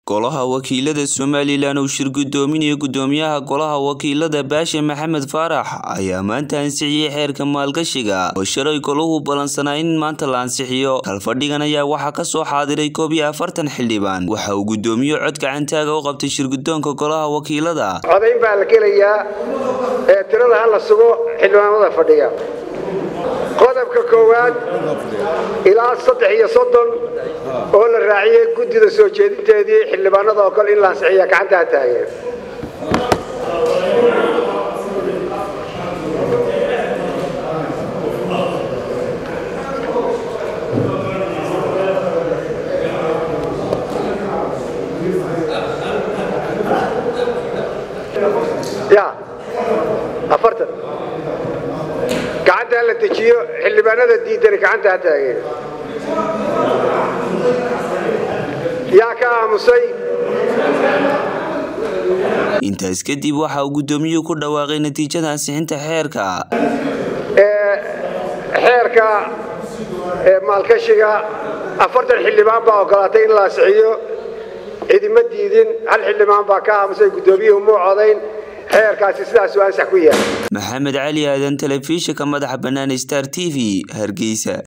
golaha wakiilada somalilan uu shir gudoominaya gudoomiyaha golaha wakiilada baashe maxamed faarax ayaa maanta ansixiyey xeerka maalgashiga oo shalay golahu ballansanaa in maanta la ansixiyo kalfadhigan ayaa waxaa kasoo xaadiray koob iyo afartan xildhibaan waxa uu gudoomiye cod gacantaaga u qabtay shirgudoonka golaha wakiilada codayn baa la gelayaa ee tirada ha la sugo xildhibaanada fadhiya qodobka koowaad ilaa saddex iyo soddon oo la raaciyey guddida soo jeedinteedii xildhibaanada oo kale in la ansixiya gacantaa taageen ya afartan gacanta la dejiyo xildhibaanada diidani gacanta ha taageen yaa ka aamusay intaas kadib waxa uu gudoomiyuhu ku dhawaaqay natiijada ansixinta xeerka xeerka maalkashiga afartan xildhibaan baa ogolaatay in la ansixiyo cidima diidin hal xildhibaan baa ka aamusay gudoomiyuhu muu codayn xeerkaasi sidaasuu ansax ku yahay maxamed cali aadan telefishinka madaxa bannaan star t v hargeysa